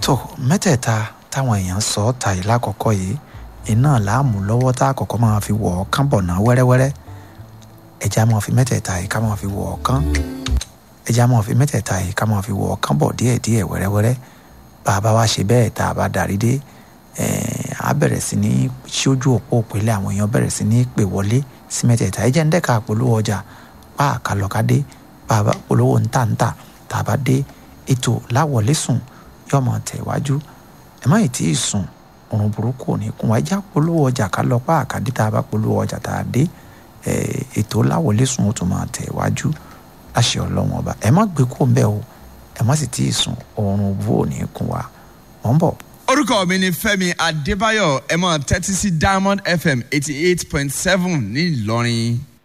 tó mẹ́tẹ̀ẹ̀ta táwọn èèyàn sọ ọ́ ta yìí lákọ̀ọ́kọ́ yìí iná láàmú lọ́wọ́ tá àkọ́kọ́ máa fi wọ̀ ọ́ kán bọ̀ náà wẹ́rẹ́wẹ́rẹ́ ẹja máa fi mẹ́tẹ̀ẹ̀ta yìí ká máa fi wọ̀ ọ́ kán ẹja máa fi mẹ́tẹ̀ẹ̀ta yìí ká máa fi wọ̀ ọ́ kán bọ̀ díẹ̀díẹ̀ wẹ́rẹ́wẹ́rẹ́ bàbá wa ṣe bẹ́ẹ̀ tá a bá darí dé a bẹ̀rẹ̀ sí ní ṣojú òpó òpìlẹ̀ àwọn èèyàn bẹ̀rẹ̀ sí ní pè wọlé sí mẹ́tẹ̀ẹ̀ta ẹ jẹ́ ń dẹ́ka polówó ọjà pa àkàlọ́kadé bàbá polówó ńtàǹtà tàbá dé ètò láwọlé sùn yóò máa tẹ̀ wájú ẹ má ì tí ì sùn òrùn burúkú ò ní kún wa ẹjá polówó ọjà ká lọ pa àkàdé tá a bá polówó ọjà tá a dé ètò láwọlé sùn ó tún máa tẹ̀ wájú láṣẹ ọlọ́wọ́n ọba ẹ má gbé kó ń bẹ́ o ẹ má sì tí ì sùn òrùn bú ò ní kún wa mọ̀ ń bọ̀. orúkọ mi ni Fẹ́mi Adébáyọ̀ ẹ máa tẹ́tí sí Diamond FM eighty eight point seven ní Ìlọrin.